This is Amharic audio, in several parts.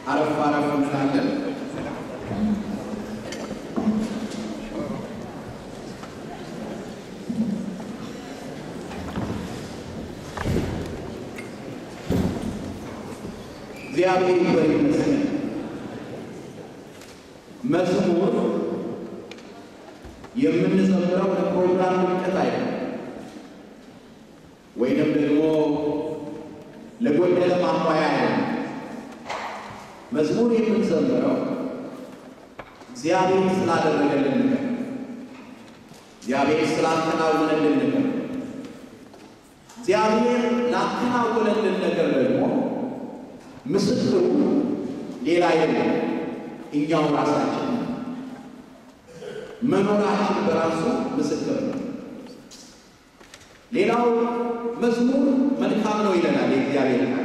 አረፍ አረፍ እንላለን። እግዚአብሔር ይክበር ይመስገን። መዝሙር የምንዘምረው ለፕሮግራም ድምቀት አይደለም፣ ወይንም ደግሞ ለጎደለ ማሟያ አይደለም። መዝሙር የምንዘምረው እግዚአብሔር ስላደረገልን ነገር፣ እግዚአብሔር ስላከናወነልን ነገር፣ እግዚአብሔር ላከናወነልን ነገር ደግሞ ምስክሩ ሌላ የለም፣ እኛው ራሳችን መኖራችን በራሱ ምስክር ነው። ሌላው መዝሙር መልካም ነው ይለናል የእግዚአብሔር ቃል።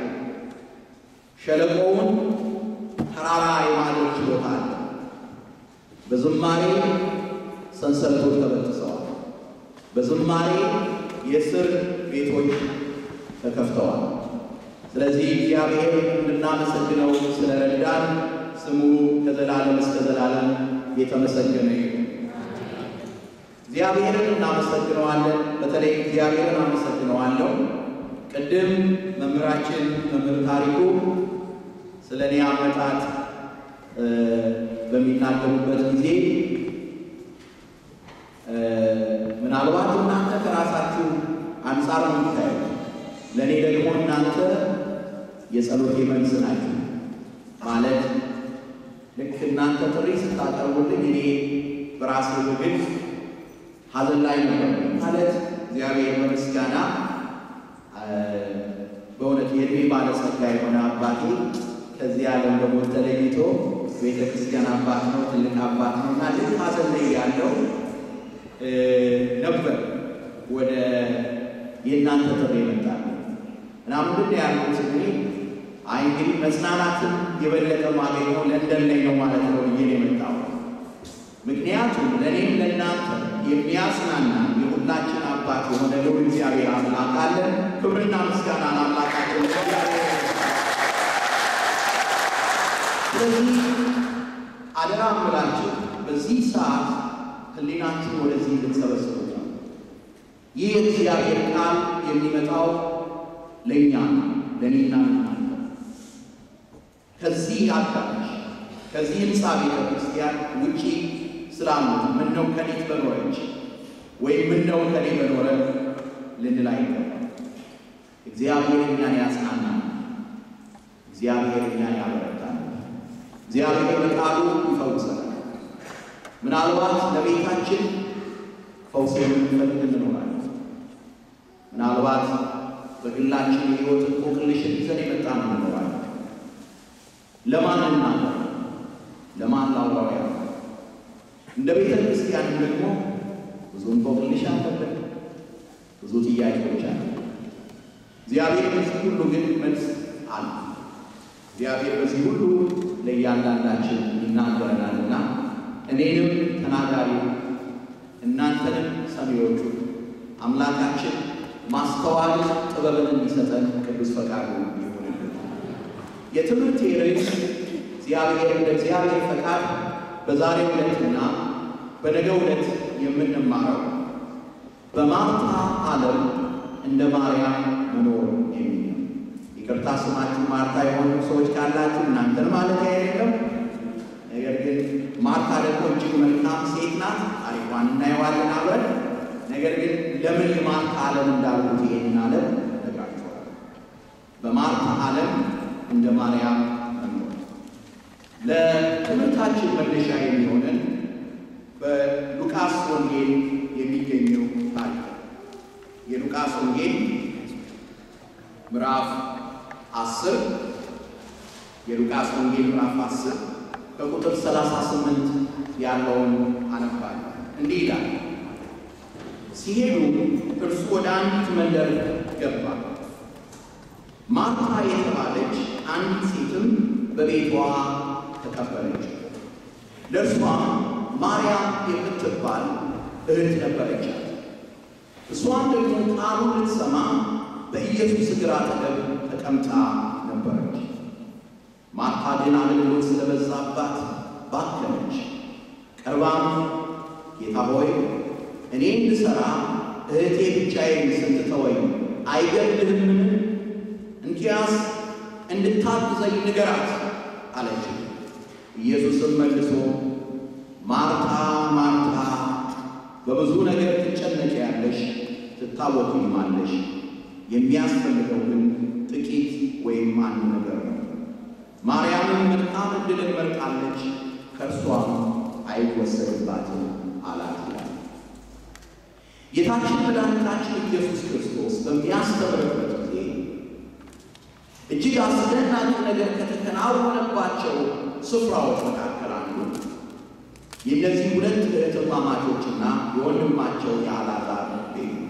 ሸለቆውን ተራራ የማድረግ ችሎታ አለ። በዝማሬ ሰንሰለቶች ተበጥሰዋል። በዝማሬ የእስር ቤቶች ተከፍተዋል። ስለዚህ እግዚአብሔር እንድናመሰግነው ስለረዳን ስሙ ከዘላለም እስከ ዘላለም የተመሰገነ ይሁን። እግዚአብሔርን እናመሰግነዋለን። በተለይ እግዚአብሔርን አመሰግነዋለሁ። ቅድም መምህራችን መምህር ታሪኩ ስለ እኔ አመጣጥ በሚናገሩበት ጊዜ ምናልባት እናንተ ከራሳችሁ አንጻር ነው የምታዩት፣ ለእኔ ደግሞ እናንተ የጸሎቴ መልስ ናችሁ። ማለት ልክ እናንተ ጥሪ ስታቀርቡልኝ እኔ በራሴ በግል ሐዘን ላይ ነበር ማለት እግዚአብሔር በምስጋና በእውነት የእድሜ ባለጸጋ የሆነ አባቴ ከዚህ ዓለም በሞት ተለይቶ ቤተ ክርስቲያን አባት ነው፣ ትልቅ አባት ነው እና ልክ ሐዘን ላይ ያለው ነበር ወደ የእናንተ ጥሪ ይመጣል እና ምንድን ነው ያልኩት እኔ አይ እንግዲህ መጽናናትን የበለጠ ማገኘው ለንደን ላይ ነው ማለት ነው ብዬ ነው የመጣው። ምክንያቱም ለእኔም ለእናንተ የሚያጽናና የሁላችን አባት የሆነ ልዑል እግዚአብሔር አምላክ አለን። ክብርና ምስጋና ለአምላካችን እግዚአብሔር። ስለዚህ አደራ እምላችሁ በዚህ ሰዓት ሕሊናችን ወደዚህ ልንሰበስቡ ነው። ይህ የእግዚአብሔር ቃል የሚመጣው ለእኛ ለእኔና ለእናንተ ከዚህ አዳራሽ ከዚህ ህንፃ ቤተ ክርስቲያን ውጪ ስላሉት ምነው ከኔት በኖረች ወይም ምነው ከኔ በኖረ ልንል አይገባም። እግዚአብሔር እኛን ያጽናናል። እግዚአብሔር እኛን ያበረታል። እግዚአብሔር በቃሉ ይፈውሰናል። ምናልባት ለቤታችን ፈውስ የምንፈልግ እንኖራለን። ምናልባት በግላችን የህይወት እንቆቅልሽን ይዘን የመጣ ነው እንኖራለን። ለማን እናገር? ለማን ላውራው? ያ እንደ ቤተ ክርስቲያንም ደግሞ ብዙ እንቆቅልሽ አለብን፣ ብዙ ጥያቄዎች አለ። እግዚአብሔር በዚህ ሁሉ ግን መልስ አለ። እግዚአብሔር በዚህ ሁሉ ለእያንዳንዳችን ይናገረናልና እኔንም ተናጋሪ እናንተንም ሰሚዎቹ አምላካችን ማስተዋል ጥበብን እንዲሰጠን ቅዱስ ፈቃዱ ይሁንልን። የትምህርት ርዕስ እግዚአብሔር እንደ እግዚአብሔር ፈቃድ በዛሬው ዕለትና በነገው ዕለት የምንማረው በማርታ ዓለም እንደ ማርያም መኖር የሚል ነው። ይቅርታ ስማችሁ ማርታ የሆኑ ሰዎች ካላችሁ እናንተን ማለት አይደለም። ነገር ግን ማርታ ደግሞ እጅግ መልካም ሴት ናት። ታሪኳን እናየዋለን አብረን። ነገር ግን ለምን የማርታ ዓለም እንዳልኩት ይሄንን ዓለም ነግራችኋል። በማርታ ዓለም እንደ ማርያም መኖር ለትምህርታችን መነሻ የሚሆነን በሉቃስ ወንጌል የሚገኘው ታሪክ የሉቃስ ወንጌል ምዕራፍ አስር የሉቃስ ወንጌል ምዕራፍ አስር ከቁጥር 38 ያለውን አነባለሁ። እንዲህ ይላል። ሲሄዱ እርሱ ወደ አንዲት መንደር ገባ። ማርታ የተባለች አንዲት ሴትም በቤቷ ተቀበለች። ለእርሷም ማርያም የምትባል እህት ነበረቻት። እሷም ደግሞ ቃሉን ልትሰማ በኢየሱስ እግር አጠገብ ተቀምጣ ነበረች። ማርታ ማርታ ግን አገልግሎት ስለበዛባት ባከነች። ቀርባም ጌታ ሆይ እኔ እንድሠራ እህቴ ብቻዬን ስትተወኝ አይገድልህምን? እንኪያስ እንድታግዘኝ ንገራት አለች። ኢየሱስም መልሶ ማርታ ማርታ በብዙ ነገር ትጨነቂያለሽ፣ ትታወኪማለሽ፣ የሚያስፈልገው ግን ጥቂት ወይም አንድ ነገር ነው። ማርያምም መልካም ዕድልን መርጣለች፣ ከእርሷም አይወሰድባትም አላት ይላል። ጌታችን መድኃኒታችን ኢየሱስ ክርስቶስ በሚያስተምርበት ጊዜ እጅግ አስደናቂ ነገር ከተከናወነባቸው ስፍራዎች መካከል አንዱ የእነዚህ ሁለት እህትማማቾችና የወንድማቸው የአልዓዛር ቤት ነው።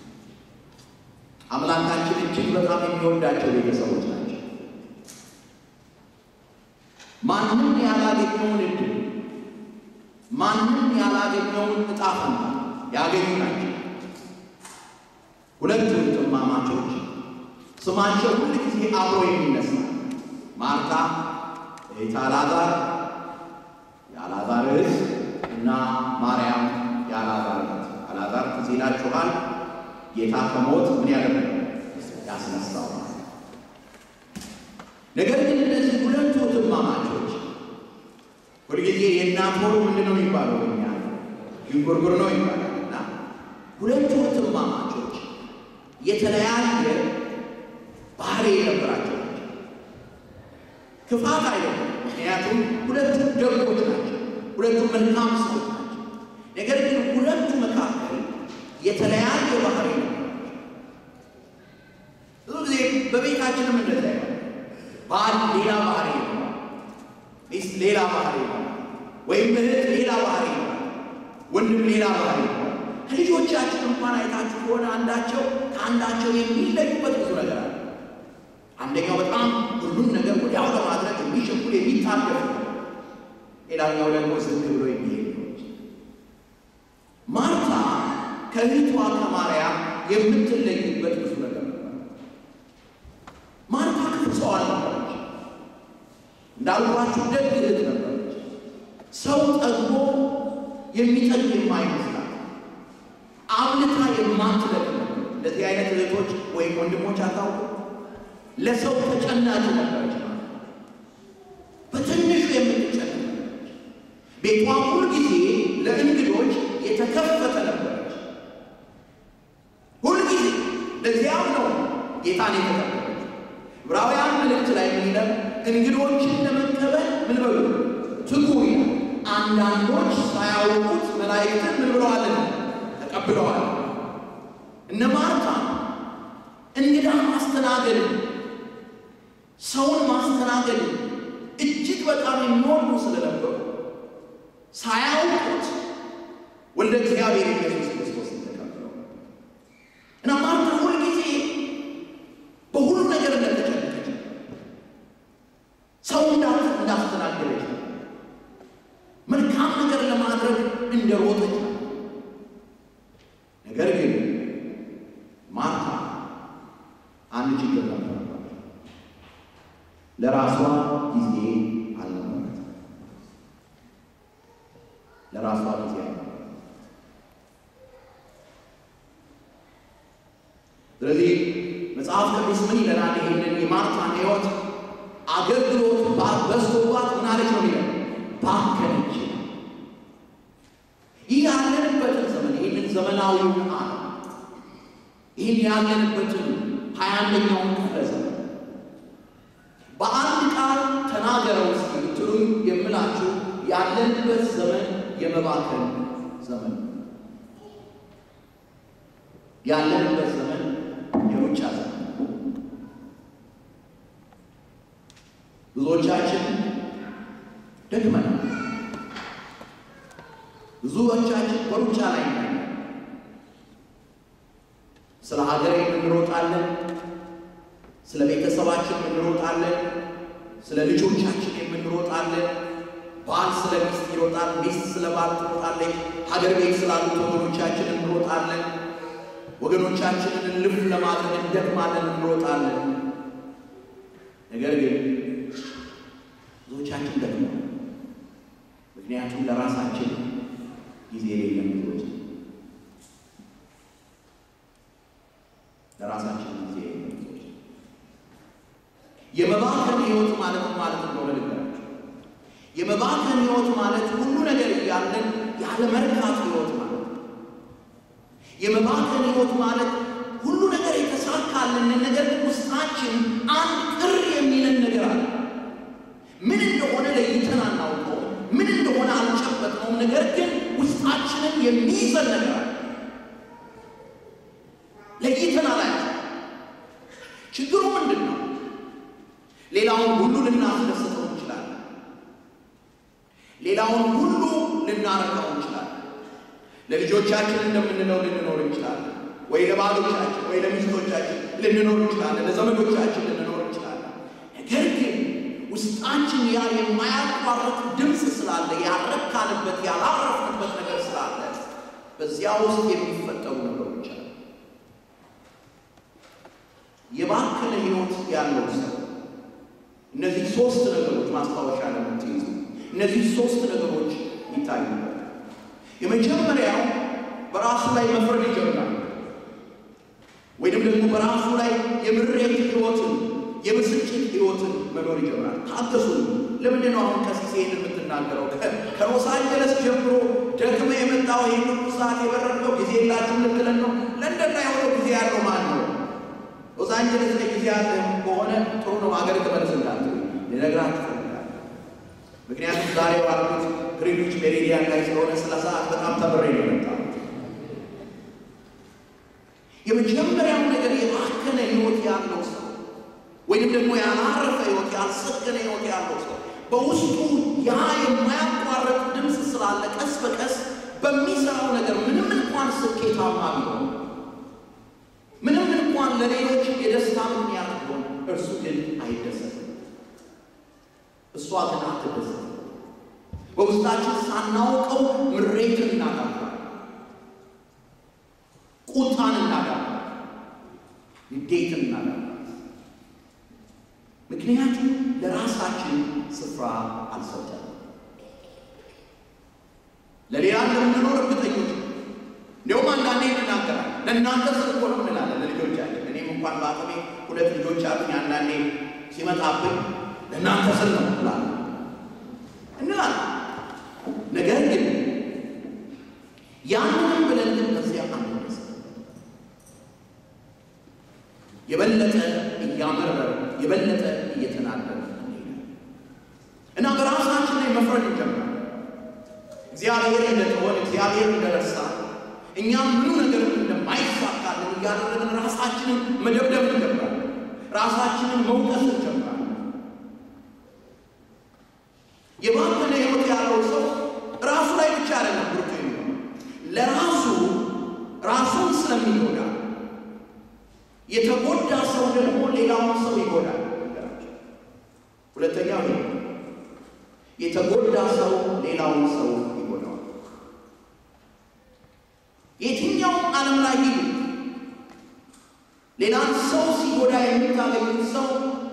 አምላካችን እጅግ በጣም የሚወዳቸው ቤተሰቦች ናቸው። ማንም ያላገኘውን ዕድል ማንም ያላገኘውን ዕጣ ፈንታ ያገኙ ናቸው። ሁለቱ እህትማማቾች ስማቸው ሁል ጊዜ አብሮ የሚነሳ ማርታ እህት አልዓዛር የአልዓዛር እህት እና ማርያም የአልዓዛር እህት። አልዓዛር ትዝ ይላችኋል፣ ጌታ ከሞት ምን ያደረገ ያስነሳው። ነገር ግን እነዚህ ሁለቱ እህትማማቾች ሁልጊዜ የእናት ሆሩ ምንድን ነው የሚባለው? በኛ ዥንጉርጉር ነው ይባላል። እና ሁለቱ እህትማማቾች የተለያየ ባህሪ የነበራቸው ናቸው። ክፋት አይደለም፣ ምክንያቱም ሁለቱም ደጎች ናቸው። ሁለቱም መልካም ሰዎች ናቸው። ነገር ግን ሁለቱ መካከል የተለያየ ባህሪ ነው። ብዙ ጊዜ በቤታችንም እንደዛ ይሆናል። ባል ሌላ ባህሪ ነው፣ ሚስት ሌላ ባህሪ ነው፣ ወይም እህት ሌላ ባህሪ ነው፣ ወንድም ሌላ ባህሪ ነው። ከልጆቻችን እንኳን አይታችሁ ከሆነ አንዳቸው ከአንዳቸው የሚለዩበት ብዙ ነገር አለ። አንደኛው በጣም ሁሉም ነገር ወዲያው ለማድረግ የሚሸኩል የሚታገፍ ነው። ሌላኛው ደግሞ ዝም ብሎ የሚሄድ ነው። ማርታ ከእህቷ ከማርያም የምትለይበት ብዙ ነገር ነው። ማርታ ክፉ ሰው አልነበረች። እንዳልኳችሁ ደግ እህት ነበረች። ሰው ጠግቦ የሚጠግብ የማይመስላት አብልታ የማትለቅ እንደዚህ አይነት እህቶች ወይም ወንድሞች አታውቁ ለሰው ተጨናቂ ነበረች። በትንሹ የምትጨነቅ ነበረች። ቤቷ ሁል ጊዜ ለእንግዶች የተከፈተ ነበረች። ሁል ጊዜ ለዚያም ነው ጌታን የተቀበለች። ዕብራውያን መልእክት ላይ የሚለው እንግዶችን ለመቀበል ምን በሉ ትጉ ይላል። አንዳንዶች ሳያውቁት መላእክትን ምን ብለዋልና ተቀብለዋል። እነ ማርታ እንግዳ ማስተናገድ ሰውን ማስተናገድ እጅግ በጣም የሚወዱ ስለነበሩ ሳያውቁት ወልደ እግዚአብሔር ኢየሱስ ክርስቶስ ተቀብለው እና ማርታ ሁልጊዜ በሁሉ ነገር እንደተጨነቀች ሰው እንዳስተናገደች መልካም ነገር ለማድረግ እንደሮጠች ነገር ግን ማርታ አንድ ችግር ነበረባት። ለራሷ ጊዜ አልነበራትም። ለራሷ ጊዜ አልነበራትም። ስለዚህ መጽሐፍ ቅዱስ ምን ይለናል? ይህንን የማርታን ሕይወት አገልግሎት በዝቶባት ምናለች ነው የሚለው ባከነች። ይህ ያለንበትን ዘመን ይህንን ዘመናዊውን ዓለም ይህን ያለንበትን ሀያ አንደኛውን ክፍለ ዘመን በአንድ ቃል ተናገረው እስኪ ብትሉኝ የምላችሁ ያለንበት ዘመን የመባከን ዘመን፣ ያለንበት ዘመን የሩጫ ዘመን። ብዙዎቻችን ደክመናል። ብዙዎቻችን በሩጫ ላይ ነን። ስለ ሀገር የምንሮጣለን፣ ስለ ቤተሰባችን የምንሮጣለን፣ ስለ ልጆቻችን የምንሮጣለን። ባል ስለ ሚስት ይሮጣል፣ ሚስት ስለ ባል ትሮጣለች። ሀገር ቤት ስላሉት ወገኖቻችን እንሮጣለን። ወገኖቻችንን እልፍ ለማድረግ እንደክማለን፣ እንሮጣለን። ነገር ግን የመባከን ሕይወት ማለት ማለት እንደሆነ ልንገራችሁ። የመባከን ሕይወት ማለት ሁሉ ነገር እያለን ያለ መርካት ሕይወት ማለት ነው። የመባከን ሕይወት ማለት ሁሉ ነገር የተሳካልን ነገር ግን ውስጣችን አንድ ቅር የሚለን ነገር አለ። ምን እንደሆነ ለይተን አናውቀው፣ ምን እንደሆነ አልጨበጥነውም። ነገር ግን ውስጣችንን የሚይዘን ነገር አለ። ለይተን አላያቸው። ችግሩ ምንድን ነው? ሌላውን ሁሉ ልናስደስተው እንችላለን። ሌላውን ሁሉ ልናረካው እንችላለን። ለልጆቻችን እንደምንለው ልንኖር እንችላለን። ወይ ለባሎቻችን ወይ ለሚስቶቻችን ልንኖር እንችላለን። ለዘመዶቻችን ልንኖር እንችላለን። ነገር ግን ውስጣችን ያ የማያቋርጥ ድምፅ ስላለ ያረካንበት ያላረፍንበት ነገር ስላለ በዚያ ውስጥ የሚፈጠሩ ነገሮች አሉ። የባከነ ሕይወት ያለው ሰው እነዚህ ሶስት ነገሮች ማስታወሻ ለምትይዙ እነዚህ ሶስት ነገሮች ይታዩበታል። የመጀመሪያው በራሱ ላይ መፍረድ ይጀምራል። ወይንም ደግሞ በራሱ ላይ የምሬት ሕይወትን የብስጭት ሕይወትን መኖር ይጀምራል። ታገሱ። ለምንድን ነው አሁን ቀሲስ ይሄን የምትናገረው? ከሎስ አንጀለስ ጀምሮ ደግመ የመጣው ይህን ሁሉ ሰዓት የበረድነው ጊዜ የላችሁም ልትለን ነው? ለንደን ላይ የሆነው ጊዜ ያለው ማን ነው? ሎስ አንጀለስ ላይ ጊዜ ያለ ከሆነ ጥሩ ነው። ሀገር ተመለስ እንዳት ልነግራችሁ እፈልጋለሁ። ምክንያቱም ዛሬ ባሉት ግሪንዊች ሜሪዲያን ላይ ስለሆነ ስለ ሰዓት በጣም ተምሬ ነው የመጣሁት። የመጀመሪያው ነገር የባከነ ሕይወት ያለው ሰው ወይንም ደግሞ ያላረፈ ሕይወት ያልሰከነ ሕይወት ያለው ሰው በውስጡ ያ የማያቋርጥ ድምፅ ስላለ ቀስ በቀስ በሚሰራው ነገር ምንም እንኳን ስኬታማ ቢሆን ምንም እንኳን ለሌሎች የደስታ ምክንያት ቢሆን እርሱ ግን አይደሰትም። እሷ ግን አትደሰትም። በውስጣችን ሳናውቀው ምሬትን እናጋባል፣ ቁጣን እናጋባል፣ ንዴትን እናጋባል። ምክንያቱም ለራሳችን ስፍራ አልሰጠንም። ለሌላ እንደምንኖር እርግጠኞች እንዲሁም አንዳንዴ እንናገራለን። ለእናንተ ስል እኮ ነው እንላለን ለልጆቻችን። እኔም እንኳን በአቅሜ ሁለት ልጆች አሉኝ። አንዳንዴ ሲመጣብኝ ለእናንተ ስል ነው እንላለን እንላለን። ነገር ግን ያንንም ብለን ግን በዚያ አንደስ የበለጠ እያመረረ የበለጠ እየተናደረ እና በራሳችን ላይ መፍረድ እንጀምራለን። እግዚአብሔር እንደተወን እግዚአብሔር እንደረሳ እኛም ምኑ ነገር እንደማይሳካልን እያደረግን ራሳችንን መደብደብ እንጀምራለን። ራሳችንን መውቀስ እንጀምራለን። የባከነ ሕይወት ያለው ሰው ራሱ ላይ ብቻ አይደለም ብርቱ የሚሆነው ለራሱ ራሱን ስለሚጎዳ የተጎዳ ሰው ደግሞ ሌላውን ሰው ይጎዳል። ሁለተኛው ይሄ የተጎዳ ሰው ሌላውን ሰው ይጎዳዋል። የትኛውም ዓለም ላይ ሂዱ፣ ሌላን ሰው ሲጎዳ የምታገኙት ሰው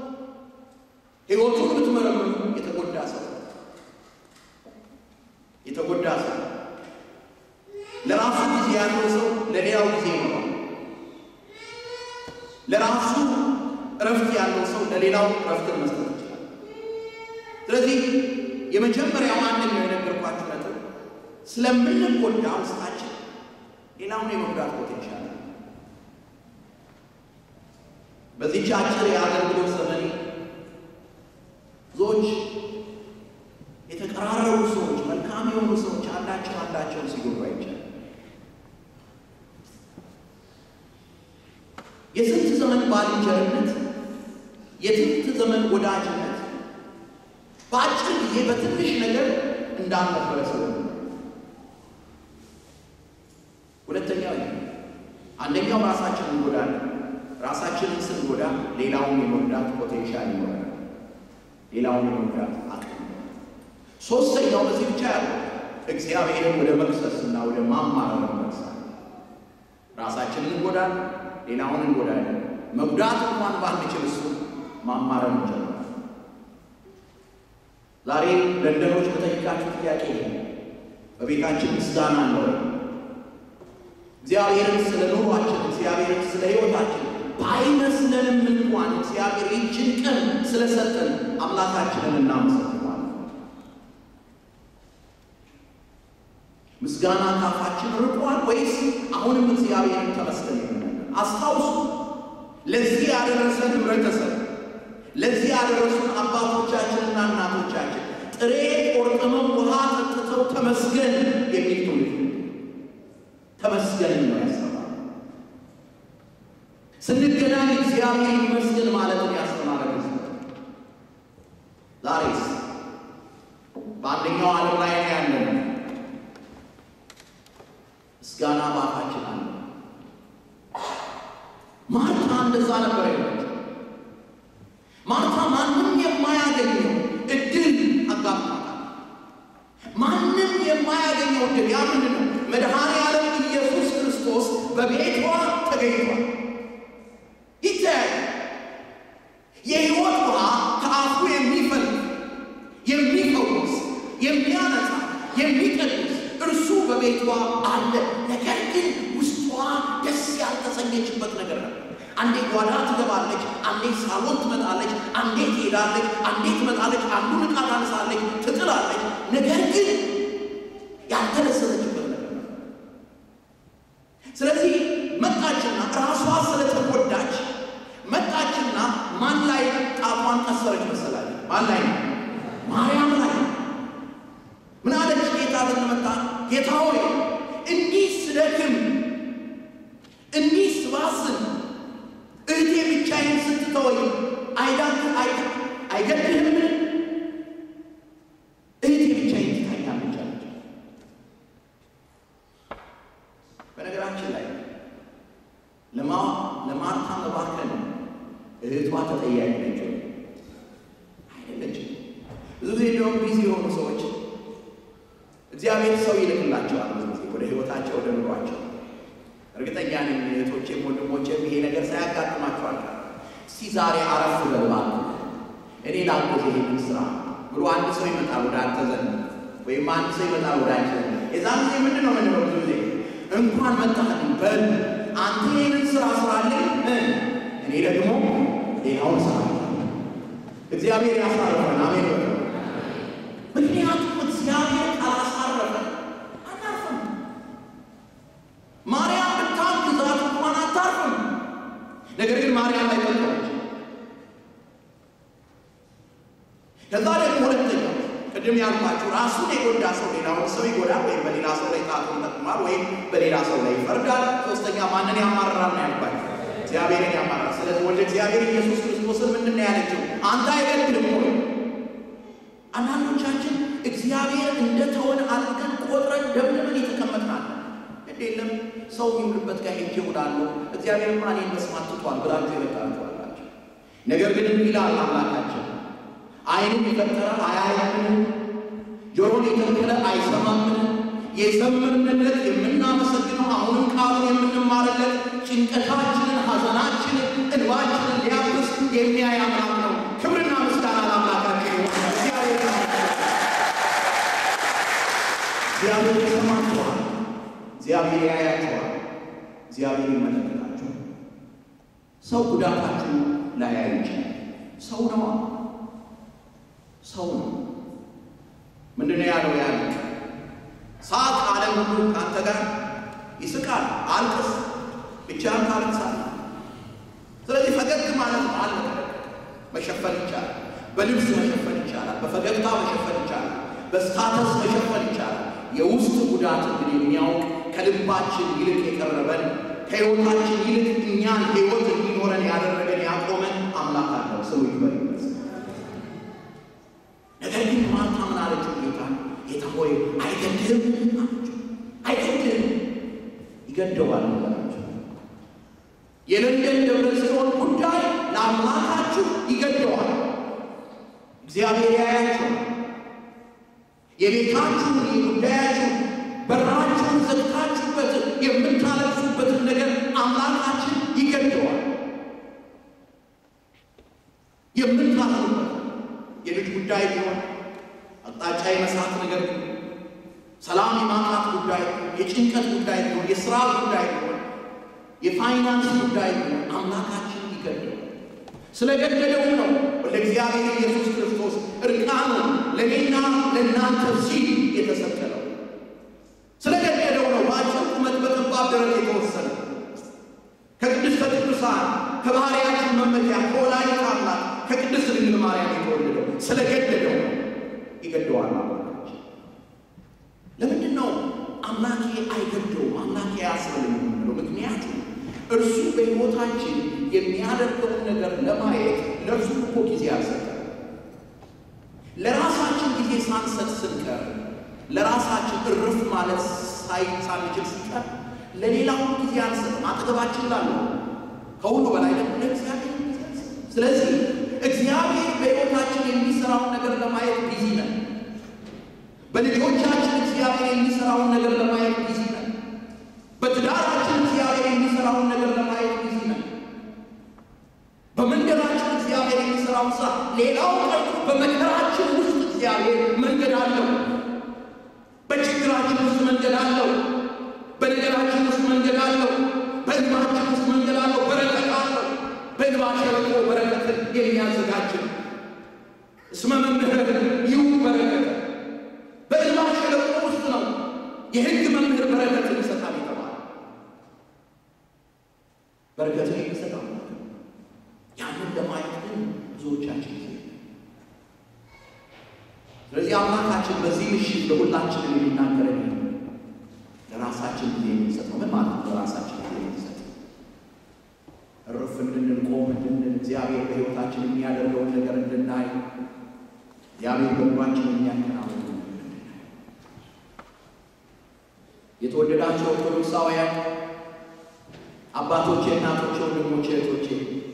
ሕይወቱን ብትመረምሩ የተጎዳ ሰው የተጎዳ ሰው ለራሱ ጊዜ ያለው ሰው ለሌላው ጊዜ ይኖረዋል። ለራሱ እረፍት ያለው ሰው ለሌላው እረፍትን መስጠት ይችላል። ስለዚህ የመጀመሪያው አንደኛው የነገርኳችሁ ነጥብ ስለምንጎዳ ውስጣችን ሌላውን የመጉዳት ፖቴንሻል አለ። በዚህች አጭር የአገልግሎት ዘመኔ ብዙዎች የተቀራረቡ ሰዎች፣ መልካም የሆኑ ሰዎች አንዳቸው አንዳቸውን ሲጎዱ አይቻል። የስንት ዘመን ባልንጀርነት፣ የስንት ዘመን ወዳጅነት በአጭር ጊዜ በትንሽ ነገር እንዳልነበረ ሰው ሁለተኛው ይሄ አንደኛው ራሳችንን እንጎዳለን። ራሳችንን ስንጎዳ ሌላውን የመጉዳት ፖቴንሻል ይኖራል። ሌላውን የመጉዳት አቅም ሶስተኛው በዚህ ብቻ ያለው እግዚአብሔርን ወደ መክሰስ እና ወደ ማማረር መክሳል። ራሳችንን እንጎዳለን፣ ሌላውን እንጎዳለን። መጉዳት እንኳን ባንችል እሱ ማማረር እንችላለን። ዛሬ ለንደኖች በጠይቃችሁ ጥያቄ በቤታችን ምስጋና አለ ወይ? እግዚአብሔርን ስለ ኑሯችን፣ እግዚአብሔርን ስለ ሕይወታችን ባይመስለንም እንኳን እግዚአብሔር ይችን ቀን ስለሰጠን አምላካችንን እናመሰግናለን። ምስጋና ካፋችን ርቋል ወይስ አሁንም እግዚአብሔርን ተመስገን የምንለው? አስታውሱ፣ ለዚህ ያደረሰን ህብረተሰብ፣ ለዚህ ያደረሱን አባቶቻችንና እናቶቻችን ጥሬ ቆርጥመው ውሃ ጠጥተው ተመስገን የሚል ትውልድ ተመስገን ነው ያስተማረ። ስንገናኝ እግዚአብሔር ይመስገን ማለትን ያስተማረ ጊዜ ዛሬስ በአንደኛው ዓለም ላይ ነው ያለነው። ምስጋና ባፋችን አለ። ማርታ እንደዛ ነበር ያለች። ማርታ ማንም የማያገኘው እድል አጋጥሟታል። ማንም የማያገኘው እድል ያ ምንድን ነው? መድኃኔ ዓለም ኢየሱስ ክርስቶስ በቤቷ ተገኝቷል። ይተያል። የሕይወት ውሃ ከአፉ የሚፈልግ የሚፈውስ፣ የሚያነጻ፣ የሚቀድስ እርሱ በቤቷ አለ። ነገር ግን ውስጧ ደስ ያልተሰኘችበት ነገር ነበር። አንዴ ጓዳ ትገባለች፣ አንዴ ሳሎን ትመጣለች፣ አንዴ ትሄዳለች፣ አንዴ ትመጣለች፣ አንዱን ዕቃ ታነሳለች፣ ትጥላለች። ነገር ግን ያልተደሰተችበት ነገር ነበር። ስለዚህ መጣችና ራሷ ስለተጎዳች መጣችና ማን ላይ ጣቷን ቀሰረች መሰላል? ማን ላይ ነው? ማርያም ላይ ምን አለች? ጌታ ብንመጣ ጌታ ሆይ እንዲህ ስደክም እንዲህ ስባስን እህቴ ብቻዬን ስትተወኝ አይዳት አይገድህምን? እህቴ ብቻዬን ትታኛለች አለች። በነገራችን ላይ ለማርታ መባከን እህቷ ተጠያቂ ነች አይደለችም? ብዙ ጊዜ እንደውም ቢዚ የሆኑ ሰዎች እግዚአብሔር ሰው ይልክላቸዋል። ብዙ ጊዜ ወደ ህይወታቸው ወደ ኑሯቸው። እርግጠኛ ነኝ እህቶቼም ወንድሞቼም ይሄ ነገር ሳያጋጥማቸዋል። እስቲ ዛሬ አረፍ በል እባክህ እኔ ላግዝ ይሄንን ስራ ብሎ አንድ ሰው ይመጣል ወደ አንተ ዘንድ ወይም አንድ ሰው ይመጣል ወደ አንቺ ዘንድ። የዛን ጊዜ ምንድን ነው ምንድነው ብዙ ጊዜ እንኳን መጣህልኝ በል አንተ ይህንን ስራ ስራልኝ፣ እኔ ደግሞ ሌላውን ስራ እግዚአብሔር ያሳርፈን። አሜን በ ምክንያቱም እግዚአብሔር ካላሳረፈ አናርፍም። ማርያም ብታግዛት እንኳን አታርፍም። ነገር ግን ማርያም ላይ ጠቀመች። ከዛ ደግሞ ሁለተኛው ቅድም ያልኳችሁ ራሱን የጎዳ ሰው ሌላውን ሰው ይጎዳል፣ ወይም በሌላ ሰው ላይ ጣቱን ይጠቅማል፣ ወይም በሌላ ሰው ላይ ይፈርዳል። ሶስተኛ ማንን ያማርራል ነው ያልኳችሁ? እግዚአብሔርን ያማርራል። ስለዚህ ወደ እግዚአብሔር ኢየሱስ ክርስቶስን ምንድን ነው ያለችው? አንተ አይገድልም ወይ? አንዳንዶቻችን እግዚአብሔር እንደተወን አድርገን ቆጥረን ደምድመን የተቀመጥናል። ግድ የለም ሰው የሚውልበት ጋር ሄጄ እውላለሁ፣ እግዚአብሔርማ እኔን መስማት ትቷል ብላችሁ የመጣችኋላችሁ። ነገር ግን ይላል አምላካችን ዓይንን የፈጠረ አያይምን? ጆሮን የተከለ አይሰማምን? የዘመርንለት የምናመሰግነው አሁንም ቃሉን የምንማርለት ጭንቀታችንን፣ ሐዘናችንን፣ እንባችንን ሊያብስ የሚያይ አምላክ ነው። ክብርና ምስጋና ለአምላካችን ይሁን። እግዚአብሔር እግዚአብሔር ይሰማችኋል። እግዚአብሔር ያያችኋል። እግዚአብሔር ይመለከታችኋል። ሰው ጉዳታችሁ ላያይ ይችላል። ሰው ነዋ ሰው ነው። ምንድን ነው ያለው? ያለ ሳቅ ዓለም ሁሉ ከአንተ ጋር ይስቃል። አልቅስ፣ ብቻህን ታለቅሳለህ። ስለዚህ ፈገግ ማለት ነው። አለ መሸፈን ይቻላል። በልብስ መሸፈን ይቻላል። በፈገግታ መሸፈን ይቻላል። በስታተስ መሸፈን ይቻላል። የውስጥ ጉዳት እንግዲህ የሚያውቅ ከልባችን ይልቅ የቀረበን ከሕይወታችን ይልቅ እኛን ሕይወት እንዲኖረን ያደረገን ያቆመን አምላክ አለው። ስሙ ይክበር ይመስል ነገር ግን ማርታ ምን አለችው? ጌታ ጌታ ሆይ አይገድልም አለችው። አይገድልም ይገደዋል ነገራቸው። የለንደን ደብረ ጽዮን ጉዳይ ለአምላካችሁ ይገደዋል። እግዚአብሔር ያያችሁ የቤታችሁን የጉዳያችሁን በራችሁን ዘግታችሁበት የምታለቅሱበትን ነገር አምላካችን ይገደዋል። የምታለቅሱበት የልጅ ጉዳይ ቢሆን አቅጣጫ የመሳት ነገር ቢሆን ሰላም የማጣት ጉዳይ፣ የጭንቀት ጉዳይ ቢሆን የስራ ጉዳይ ቢሆን የፋይናንስ ጉዳይ ነው። አምላካችን ይገደው ስለገደለው ነው ወደ እግዚአብሔር ኢየሱስ ክርስቶስ እርቃኑ ለእኔና ለእናንተ ሲል የተሰቀለው ስለገደለው ነው። በአጭር ቁመት በጠባብ ደረት የተወሰነ ከቅድስተ ቅዱሳን ከባህርያችን መመኪያ ከወላዲተ አምላክ ከቅድስት ድንግል ማርያም የተወለደው ስለገደለው ነው። ይገደዋል አምላካችን። ለምንድን ነው አምላኬ አይገደውም አምላኬ አያስብልም የምንለው? ምክንያቱም እርሱ በሕይወታችን የሚያደርገውን ነገር ለማየት ለእርሱ እኮ ጊዜ አልሰጠም። ለራሳችን ጊዜ ሳንሰጥ ስንቀር ለራሳችን እርፍ ማለት ሳንችል ሲቀር ለሌላው ጊዜ አንሰጥም። አጠገባችን ላለው ከሁሉ በላይ ደግሞ ለእግዚአብሔር ጊዜ አንሰጥም። ስለዚህ እግዚአብሔር በሕይወታችን የሚሰራውን ነገር ለማየት ቢዚ ነን። በልጆቻችን እግዚአብሔር የሚሰራውን ነገር ለማየት ቢዚ ነን። በትዳራችን እግዚአብሔር የሚሰራውን ነገር ለማየት ቢዚ ነን። በመንገዳችን እግዚአብሔር የሚሰራውን ስራ ሌላው ቀርቶ በመከራችን ውስጥ እግዚአብሔር መንገድ አለው። በችግራችን ውስጥ መንገድ አለው። በነገራችን ውስጥ መንገድ አለው። በእንባችን ውስጥ መንገድ አለው። በረከት አለው። በእንባ ሸለቆ በረከትን የሚያዘጋጅ ነው። እስመ መምህር ይሁ በረከት በእንባ ሸለቆ ውስጥ ነው የሕግ መምህር በረከትን ይሰጣል የተባለ በረከትን የሚሰጣል ያንን ለማየት ግን ብዙዎቻችን ጊዜ ስለዚህ አምላካችን በዚህ ምሽት ለሁላችንም የሚናገረን ለራሳችን ጊዜ የሚሰጠው ምን ማለት ነው? ለራሳችን ጊዜ የሚሰጠው እርፍ እንድንል ቆም እንድንል እግዚአብሔር በሕይወታችን የሚያደርገውን ነገር እንድናይ እግዚአብሔር በልባችን የሚያከናውን የተወደዳቸው ኦርቶዶክሳውያን አባቶቼ፣ እናቶቼ፣ ወንድሞቼ፣ እህቶቼ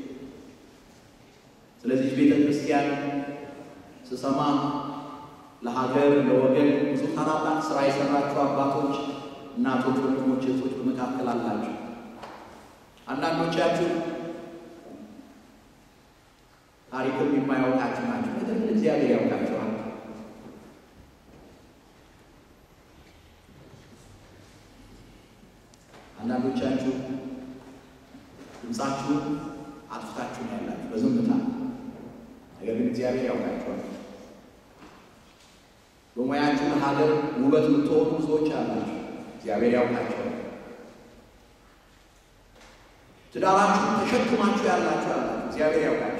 ስለዚህ ቤተ ክርስቲያን ስሰማ ለሀገር ለወገን ብዙ ታላላቅ ስራ የሰራችሁ አባቶች፣ እናቶች፣ ወንድሞች፣ እህቶች በመካከል አላችሁ። አንዳንዶቻችሁ ታሪክም የማያውቃችሁ ናቸው። ነገር ግን እግዚአብሔር ያውቃችኋል። አንዳንዶቻችሁ ድምፃችሁን አጥፍታችሁ ነው ያላችሁ በዝምታ ነገር ግን እግዚአብሔር ያውቃችኋል። በሙያችሁ ለሀገር ውበት የምትሆኑ ብዙዎች አላችሁ። እግዚአብሔር ያውቃችኋል። ትዳራችሁ ተሸክማችሁ ያላችሁ አላችሁ። እግዚአብሔር ያውቃችኋል።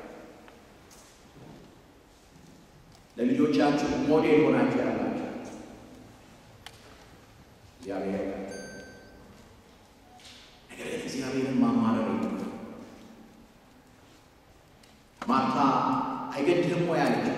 ለልጆቻችሁ ሞዴል ሆናችሁ ያላችሁ እግዚአብሔር ያውቃችኋል። ነገር ግን እግዚአብሔርን ማማረር የለም። ማርታ አይገድህም ወይ አለችው።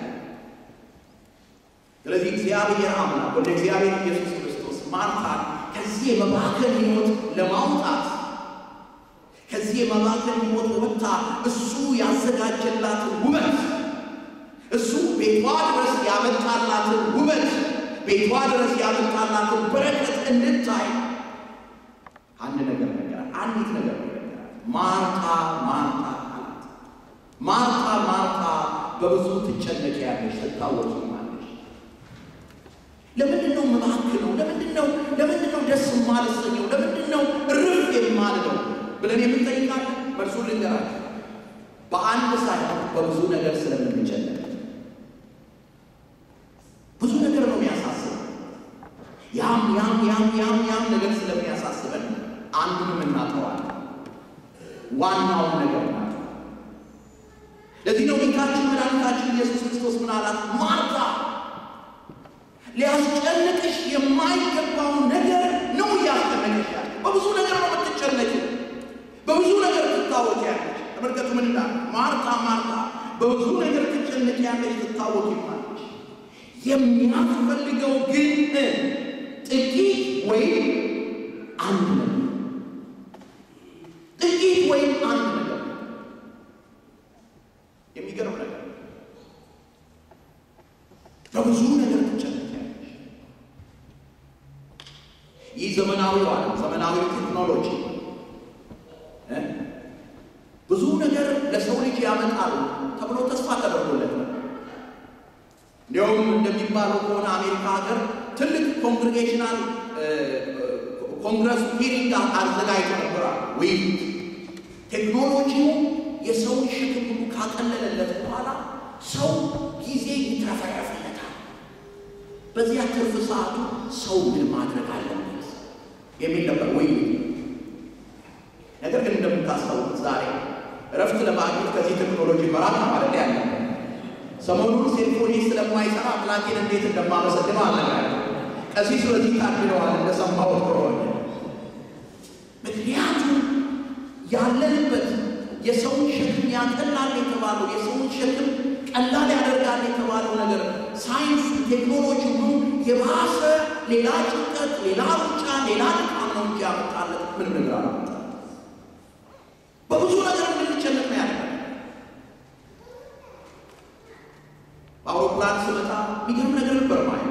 ስለዚህ እግዚአብሔር አምላክ ወደ እግዚአብሔር ኢየሱስ ክርስቶስ ማርታን ከዚህ የመባከን ሕይወት ለማውጣት ከዚህ የመባከን ሕይወት ወጥታ እሱ ያዘጋጀላትን ውበት እሱ ቤቷ ድረስ ያመጣላትን ውበት ቤቷ ድረስ ያመጣላትን በረከት እንድታይ አንድ ነገር ነገራት። አንዲት ነገር ነገራት። ማርታ ማርታ አላት። ማርታ ማርታ በብዙ ትጨነቂያለሽ፣ ትታወቂማለሽ። ለምንድን ነው የምባክነው? ለምንድን ነው ለምንድን ነው ደስ የማልሰኘው? ለምንድን ነው እርፍ የማልለው ብለን የምንጠይቃለን። መልሱ ልንገራችሁ፣ በአንድ ሳይሆን በብዙ ነገር ስለምንጨነቅ ብዙ ነገር ነው የሚያሳስበን። ያም ያም ያም ያም ያም ነገር ስለሚያሳስበን አንዱንም እናጠዋለን። ዋናውን ነገር ናት። ለዚህ ነው ጌታችን መድኃኒታችን ኢየሱስ ክርስቶስ ምን አላት? ማርታ ሊያስጨንቅሽ የማይገባውን ነገር ነው እያስጨነቀሽ ያለ። በብዙ ነገር ነው የምትጨነቂ፣ በብዙ ነገር ትታወቂያለሽ። ተመልከቱ ምን እንዳለ ማርታ ማርታ በብዙ ነገር ትጨነቂያለሽ፣ ትታወቂማለሽ። የሚያስፈልገው ግን ጥቂት ወይም አንድ ነገር ጥቂት ወይም አንድ ነገር የሚገርም ነገር በብዙ ነገር ትጨነቂያለሽ። ይህ ዘመናዊ ዓለም ዘመናዊ ቴክኖሎጂ ብዙ ነገር ለሰው ልጅ ያመጣሉ ተብሎ ተስፋ ተደርጎለት ነው። እንዲያውም እንደሚባለው ከሆነ አሜሪካ ሀገር ትልቅ ኮንግሬጌሽናል ኮንግረሱ ሂሪንግ አዘጋጅቶ ነበራል። ውይይት ቴክኖሎጂው የሰውን ሸክም ሁሉ ካቀለለለት በኋላ ሰው ጊዜ ይትረፈረፍለታል። በዚያ ትርፍ ሰዓቱ ሰው ምን ማድረግ አለበት የሚል ነበር ውይይት። ነገር ግን እንደምታስታውቁት ዛሬ እረፍት ለማግኘት ከዚህ ቴክኖሎጂ መራቅ ማለት ያለ ሰሞኑን ሴልፎኔ ስለማይሰራ አምላኬን እንዴት እንደማመሰግነው አልነግራለሁ። ቀሲስ በዚህ ታድለዋል እንደሰማሁት ከሆነ ምክንያቱም ያለንበት የሰውን ሸክም ያቀላል የተባለው የሰውን ሸክም ቀላል ያደርጋል የተባለው ነገር ሳይንስ ቴክኖሎጂ ሁሉ የባሰ ሌላ ጭንቀት፣ ሌላ ሩጫ፣ ሌላ ድካም ነው እንጂ ያመጣለት ምንም ነገር አላመጣም። በብዙ ነገር እንድንጨነቅ ነው ያለ። በአውሮፕላን ስመጣ የሚገርም ነገር ነበር ማለት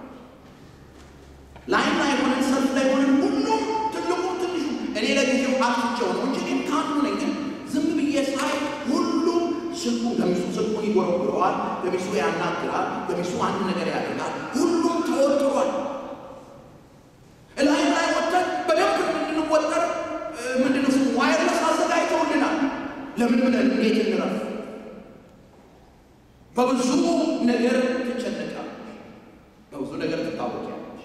ላይን ላይ ሆነን ሰልፍ ላይ ሆነን ሁሉም ትልቁ ትንሹ እኔ ለጊዜው አጥፍቼው ነው እንጂ እኔም ካሉ ነኝ። ግን ዝም ብዬ ሳይ ሁሉም ስልኩ ገሚሱ ስልኩን ይጎረጉረዋል፣ ገሚሱ ያናግራል፣ ገሚሱ አንድ ነገር ያደርጋል። ሁሉም ተወጥሯል። ላይ ላይ ወጥተን በደንብ እንድንወጠር ምንድን ነው ዋይርለስ አዘጋጅተውልናል። ለምን ብለን እንዴት እንረፍ? በብዙ ነገር ትጨነቃለች፣ በብዙ ነገር ትታወቂያለች።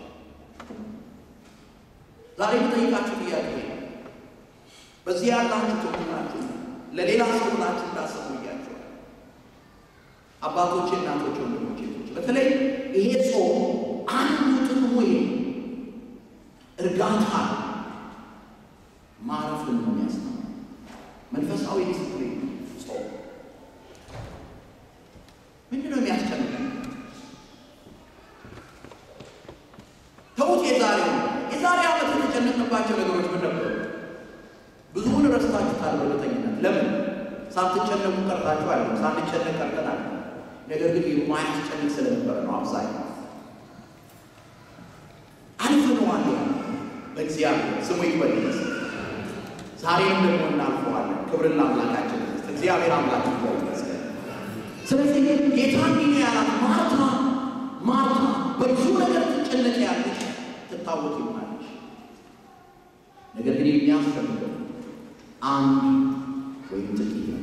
ዛሬ የምጠይቃችሁ ጥያቄ በዚህ ያላችሁ ትኩናችሁ ለሌላ ሰው ብላችሁ እንዳሰቡ እያቸዋል። አባቶቼ፣ እናቶቼ፣ ወንድሞቼ በተለይ ይሄ ጾም አንዱ ጥቅሙ እርጋታ ማረፍን ነው የሚያስተምረው። መንፈሳዊ ዲስፕሊን ጾም ምንድን ነው የሚያስጨንቀን? ተውት። የዛሬው የዛሬ ዓመት የተጨነቅንባቸው ነገሮች ምን ነበሩ? ብዙውን ረስታችሁታል በእርግጠኝነት። ለምን ሳትጨነቁ ቀርታችሁ አለ ሳንጨነቅ ቀርተናል። ነገር ግን የማያስጨንቅ ስለነበረ ነው። አብዛኛው አልፈነዋል። በእግዚአብሔር ስሙ ይክበር ይመስል ዛሬም ደግሞ እናልፈዋለን። ክብርን ለአምላካችን እግዚአብሔር አምላክ ይክበር ይመስል። ስለዚህ ጌታ እንዲህ ነው ያላት፣ ማርታ ማርታ በብዙ ነገር ትጨነቅ ያለች ትታወቅ ይሆናለች። ነገር ግን የሚያስፈልገው አንድ ወይም ጥቂት ነገር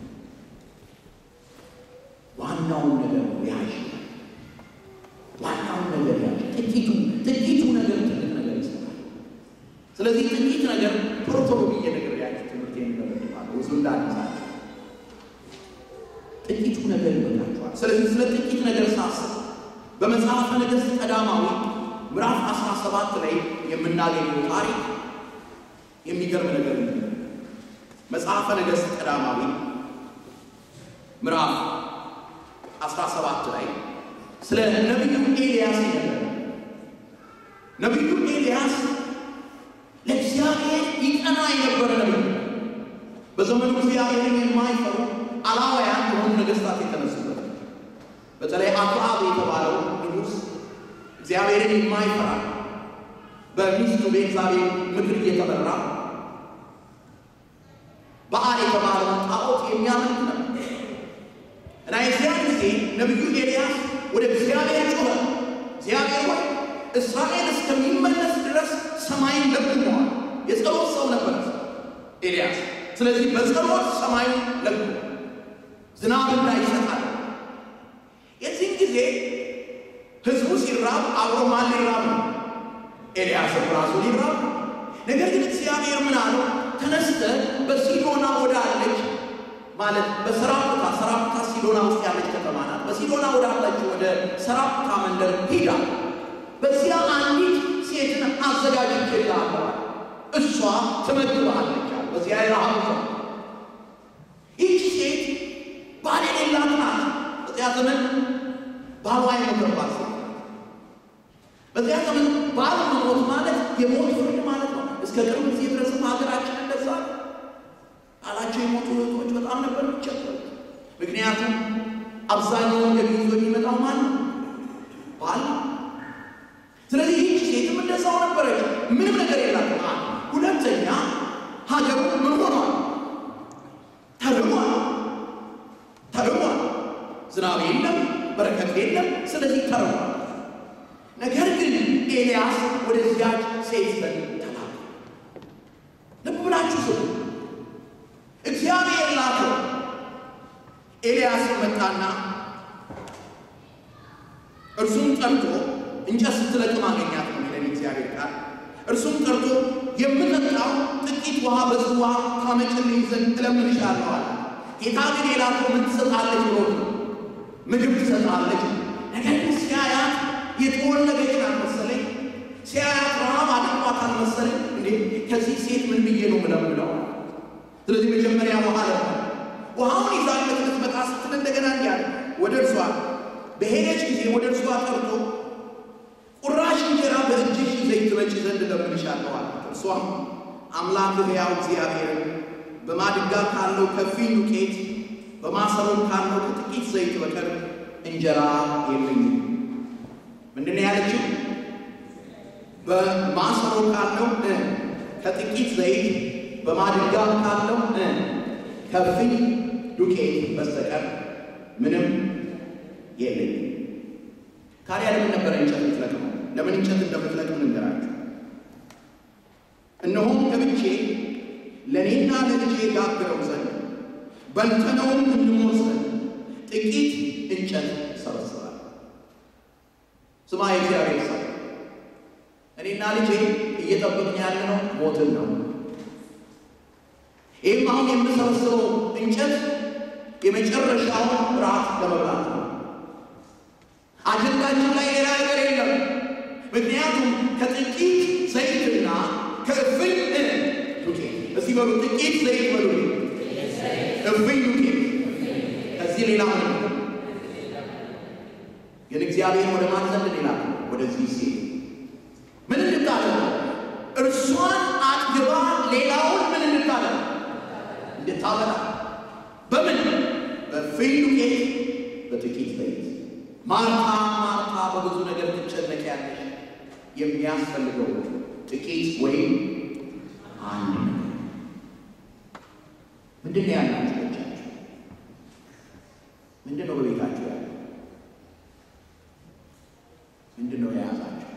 ዋናውን ነገር ያዥ፣ ዋናውን ነገር ያዥ። ጥቂቱ ጥቂቱ ነገር ትልቅ ነገር ይሰራል። ስለዚህ ጥቂት ነገር ቶሎ ቶሎ ብዬ ነገር ያዥ ትምህርት የሚመለድማለ ብዙ እንዳነሳቸው ጥቂቱ ነገር ይበቃቸዋል። ስለዚህ ስለ ጥቂት ነገር ሳስብ በመጽሐፈ ነገሥት ቀዳማዊ ምዕራፍ 17 ላይ የምናገኘው ታሪክ የሚገርም ነገር ነው። መጽሐፈ ነገሥት ቀዳማዊ ምዕራፍ 17 ላይ ስለ ነቢዩ ኤልያስ ይነገራል። ነቢዩ ኤልያስ ለእግዚአብሔር ይቀና የነበረ ነቢይ፣ በዘመኑ እግዚአብሔርን የማይፈሩ አላውያን የሆኑ ነገሥታት የተነሱበት በተለይ አክዓብ የተባለው ንጉሥ እግዚአብሔርን የማይፈራ በሚስቱ በኤልዛቤል ምክር እየተመራ በዓል የተባለውን ጣዖት የሚያመልክ ነው እና የዚያን ጊዜ ነቢዩ ኤልያስ ወደ እግዚአብሔር ጮኸ። እግዚአብሔር ሆይ እስራኤል እስከሚመለስ ድረስ ሰማይን ለጉመዋል። የጸሎት ሰው ነበር ኤልያስ። ስለዚህ በጸሎት ሰማዩን ለጉ፣ ዝናብ እንዳይሰጣል። የዚህን ጊዜ ህዝቡ ሲራብ አብሮ ማን ሊራብ ነው? ኤልያስም ራሱ ሊራብ ነው። ነገር ግን እግዚአብሔር ምን አለው? ተነስተ በሲዶና ወዳለች ማለት በሰራፕታ ሰራፕታ ሲዶና ውስጥ ያለች ከተማ ናት። በሲዶና ወዳለች ወደ ሰራፕታ መንደር ሂዳ በዚያ አንዲት ሴትን አዘጋጅቼልሃለሁ፣ እሷ ትመግብሃለች። በዚያ የረሃብ ነው። ይህች ሴት ባል የሌላት ናት። በዚያ ዘመን ባሏ የሞተባት ሴት በዚያ ዘመን ባል መሞት ማለት የሞት ፍርድ ማለት ነው። እስከ ቅርብ ጊዜ ድረስም ሀገራችን እንደዛ ባላቸው የሞቱ እህቶች በጣም ነበር የሚቸገሩት። ምክንያቱም አብዛኛውን ገቢ ይዞ የሚመጣው ማን ነው? ባል። ስለዚህ ይህች ሴትም እንደዛው ነበረች። ምንም ነገር የላትም። ሁለተኛ ሀገሩ ምን ሆኗል? ተርሟል፣ ተርሟል። ዝናብ የለም፣ በረከት የለም። ስለዚህ ተርሟል። ነገር ግን ኤልያስ ወደዚያች ሴት ዘንድ ተላከ። ብላችሁ ስሙ። እግዚአብሔር ላከው። ኤልያስ መጣና እርሱም ጠርቶ እንጨት ስትለቅም አገኛት ነው የሚለን እግዚአብሔር ቃል። እርሱም ጠርቶ የምጠጣው ጥቂት ውሃ በጽዋ ታመጭልኝ ዘንድ እለምንሻለሁ አለ። ጌታ ግን የላከው ምን ትሰጣለች ብሎ ነው ምግብ ትሰጣለች። ነገር ግን ሲያያት የተወለደች ናት መሰለኝ። ሲያያት ረሃብ አድርጓታል መሰለኝ። እንዴ ከዚህ ሴት ምን ብዬ ነው ምለምለው? ስለዚህ መጀመሪያ ውሃ ለመነ። ውሃውን ይዛለት ልትመጣ ስትል እንደገና እንዲያለ ወደ እርሷ በሄደች ጊዜ ወደ እርሷ ጠርቶ ቁራሽ እንጀራ በእጅሽ ይዘሽ ትመጪ ዘንድ እለምንሻለሁ አላት። እርሷም አምላክ ሕያው እግዚአብሔርን በማድጋ ካለው ከፊል ዱቄት በማሰሮም ካለው ከጥቂት ዘይት በቀር እንጀራ የለኝም። ምንድን ነው ያለችው? በማሰሮ ካለው ከጥቂት ዘይት በማድጋ ካለው ከፊል ዱቄት በስተቀር ምንም የለኝም። ታዲያ ለምን ነበረ እንጨት የምትለቅመው? ለምን እንጨት እንደምትለቅም ልንገራችሁ። እነሆም ገብቼ ለእኔና ለልጄ ጋግረው ዘንድ በልተነውም እንሞት ዘንድ ጥቂት እንጨት ሰበስባል። ስማ የእግዚአብሔር ሰው፣ እኔና ልጄ እየጠበቅን ያለነው ሞትን ነው። ይህም አሁን የምሰበስበው እንጨት የመጨረሻውን ራት ለመብላት ነው። አጀንዳችን ላይ ሌላ ነገር የለም። ምክንያቱም ከጥቂት ዘይትና ከእፍኝ ዱቄት እስቲ በሉ ጥቂት ዘይት በሉ እፍኝ ዱቄት ከዚህ ሌላ ምን ግን እግዚአብሔር ወደ ማን ዘንድ ሌላ ወደዚህ ሴት ምን እንድታደርግ እርሷን አጥግባ ሌላውን ምን እንድታደርግ እንድታበላ በምን በእፍኝ ዱቄት በጥቂት ዘይት ማርታ ማርታ በብዙ ነገር ትጨነቂያለሽ። የሚያስፈልገው ጥቂት ወይም አንድ ነገር። ምንድን ነው ያላችሁ በእጃችሁ? ምንድን ነው በቤታችሁ ያለው? ምንድን ነው የያዛችሁ?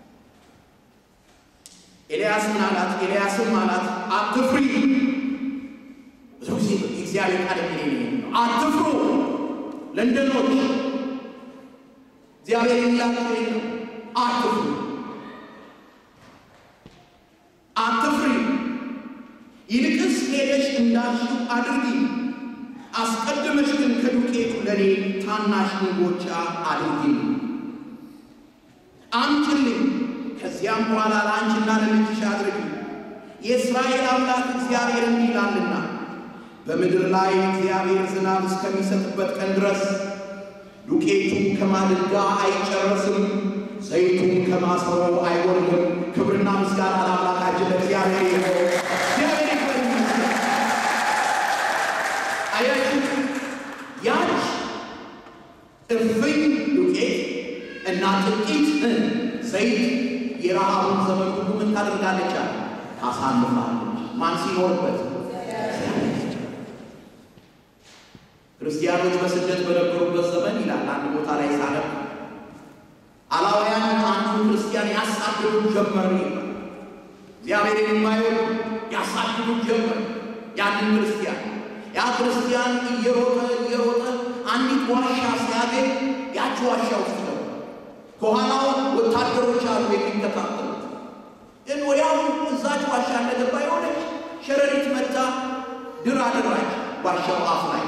ኤልያስን አላት ኤልያስም አላት አትፍሪ። ብዙ ጊዜ እግዚአብሔር ቃል የሚለኝ ነው አትፍሩ ለንደኖች እግዚአብሔር የሚላቸው ነው። አትፍሪ አትፍሪ፣ ይልቅስ ሄደሽ እንዳልሽው አድርጊ። አስቀድመሽ ግን ከዱቄቱ ለእኔ ታናሽ እንጎቻ አድርጊ አምጪልኝ። ከዚያም በኋላ ለአንቺና ለልጅሽ አድርጊ። የእስራኤል አምላክ እግዚአብሔር እንዲህ ይላልና በምድር ላይ እግዚአብሔር ዝናብ እስከሚሰጥበት ቀን ድረስ ዱቄቱ ከማድጋ አይጨረስም፣ ዘይቱም ከማሰሮ አይወርድም። ክብርና ምስጋና ለአምላካችን ለእግዚአብሔር ይሁን። እግዚአብሔር ይክበር ይመስገን። አያችሁ ያች እፍኝ ዱቄት እና ጥቂት ዘይት የረሃቡን ዘመን ሁሉ ምን ታደርጋለች? ታሳልፋለች። ማን ሲኖርበት ክርስቲያኖች በስደት በነበሩበት ዘመን ይላል አንድ ቦታ ላይ ሳነብ አላውያን አንዱ ክርስቲያን ያሳድዱ ጀመር ይላል። እግዚአብሔር የማይወድ ያሳድዱ ጀመር ያንን ክርስቲያን። ያ ክርስቲያን እየሮጠ እየሮጠ አንዲት ዋሻ ሲያገኝ ያች ዋሻ ውስጥ ነው። ከኋላው ወታደሮች አሉ የሚከታተሉት። ግን ወዲያው እዛች ዋሻ እንደገባ የሆነች ሸረሪት መታ ድር አደራች ዋሻው አፍ ላይ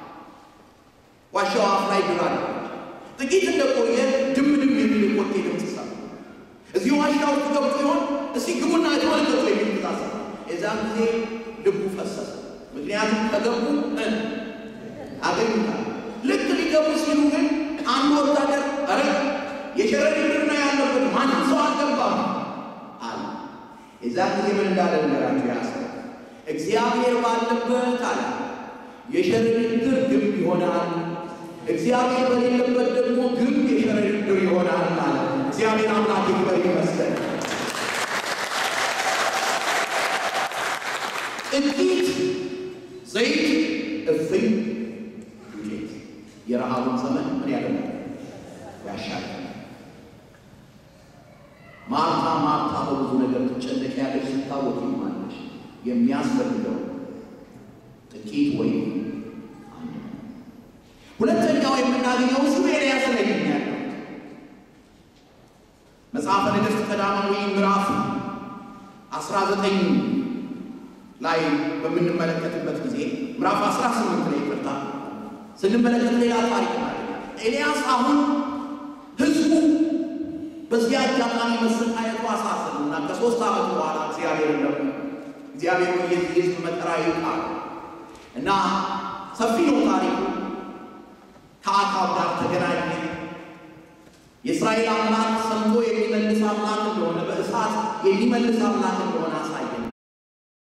ዋሻው አፍ ላይ ድር አደራች። ጥቂት እንደቆየ ድም ድም የሚል ቆቴ ድምፅ ሰማ። እዚህ ዋሻ ውስጥ ገብቶ ይሆን እስቲ ግቡና የተመለከቱ የሚል ትእዛዝ ሰማ። የዛን ጊዜ ልቡ ፈሰሰ። ምክንያቱም ከገቡ አገኙታል። ልክ ሊገቡ ሲሉ ግን አንዱ ወታደር ኧረ የሸረሪት ድር ነው ያለበት ማንም ሰው አልገባም አለ። የዛን ጊዜ ምን እንዳለ ነገራቸው ያሰ እግዚአብሔር ባለበት አለ የሸረሪት ድር ግንብ ይሆናል፣ እግዚአብሔር በሌለበት ደግሞ ግንብ የሸረሪት ድር ይሆናል አለ። እግዚአብሔር አምላክ ይክበር ይመስገን። ጥቂት ዘይት እፍኝ ዱቄት የረሃቡን ዘመን ምን ያደርጋል? ያሻል። ማርታ ማርታ በብዙ ነገር ትጨነቂያለሽ፣ ትታወቂማለሽ። የሚያስፈልገው ጥቂት ወይም አንድ ነው። ሁለተኛው የምናገኘው እሱ ኤልያስ ላይ ያለው መጽሐፈ ነገሥት ቀዳማዊ ምዕራፍ 19 ላይ በምንመለከትበት ጊዜ ምዕራፍ 18 ላይ ይቅርታ ስንመለከት ሌላ ታሪክ ማለት ኤልያስ አሁን ህዝቡ በዚህ አጋጣሚ መሰቃየቱ አሳሰቡ እና ከሶስት ዓመት በኋላ እግዚአብሔር ደግሞ እግዚአብሔር የዚህ ህዝብ መከራ ይውቃል እና ሰፊ ነው ታሪኩ። ከአካብ ጋር ተገናኘ። የእስራኤል አምላክ ሰምቶ የሚመልስ አምላክ እንደሆነ በእሳት የሚመልስ አምላክ እንደሆነ